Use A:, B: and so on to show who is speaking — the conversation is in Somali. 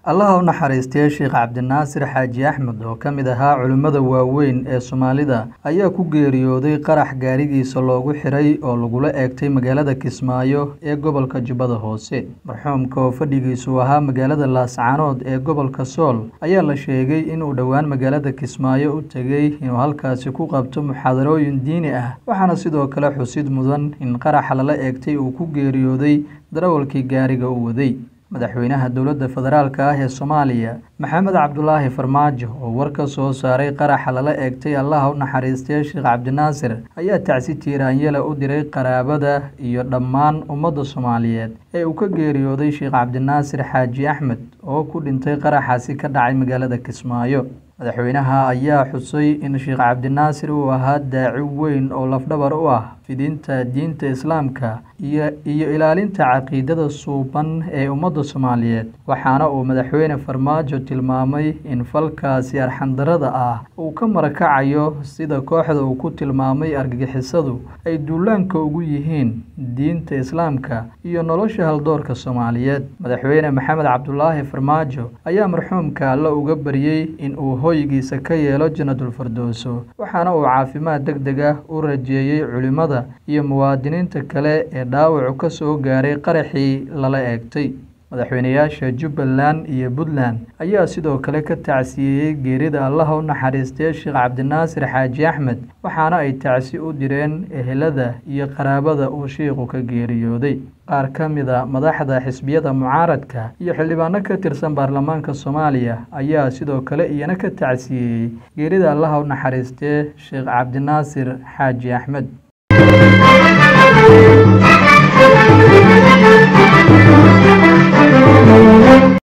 A: allaha u naxariistay sheekh cabdinaasir xaaji axmed oo ka mid ahaa culimmada waaweyn ee soomaalida ayaa ku geeriyooday qarax gaarigiisa loogu xiray oo lagula eegtay magaalada kismaayo ee gobolka jubbada hoose marxuumka oo fadhigiisu ahaa magaalada laascaanood ee gobolka sool ayaa la sheegay inuu dhowaan magaalada kismaayo u tegey inuu halkaasi ku qabto muxaadarooyin diini ah waxaana sidoo kale xusid mudan in qaraxa lala eegtay uu ku geeriyooday darawalkii gaariga u waday madaxweynaha dowladda federaalk ah ee soomaaliya maxamed cabdulaahi farmaajo oo war ka soo saaray qaraxa lala eegtay allaha u naxariistay sheekh cabdinaasir ayaa tacsi tiiraanyela u diray qaraabada iyo dhammaan ummadda soomaaliyeed ee uu ka geeriyooday sheekh cabdinaasir xaaji axmed oo ku dhintay qaraxaasi ka dhacay magaalada kismaayo madaxweynaha ayaa xusay in sheekh cabdinaasir uu ahaa daaci weyn oo lafdhabar u ah fidinta diinta islaamka iyo iyo ilaalinta caqiidada suuban ee ummadda soomaaliyeed waxaana uu madaxweyne farmaajo tilmaamay in falkaasi arxandarada ah uu ka marakacayo sida kooxda uu ku tilmaamay argagixisadu ay duulaanka ugu yihiin diinta islaamka iyo nolosha haldoorka soomaaliyeed madaxweyne maxamed cabdulaahi farmaajo ayaa marxuumka alla uga baryey in uu hoygiisa ka yeelo jannatul firdowso waxaana uu caafimaad deg deg ah u rajeeyey culimmada iyo muwaadiniinta kale ee dhaawacu ka soo gaaray qaraxii lala eegtay madaxweynayaasha jubbaland iyo puntland ayaa sidoo kale ka tacsiyeeyey geerida allaha u naxariistay sheekh cabdinaasir xaaji axmed waxaana ay tacsi u direen ehelada iyo qaraabada uu shiikhu ka geeriyooday qaar ka mida madaxda xisbiyada mucaaradka iyo xildhibaano ka tirsan baarlamaanka soomaaliya ayaa sidoo kale iyana ka tacsiyeeyey geerida allaha u naxariistay sheekh cabdinaasir xaaji axmed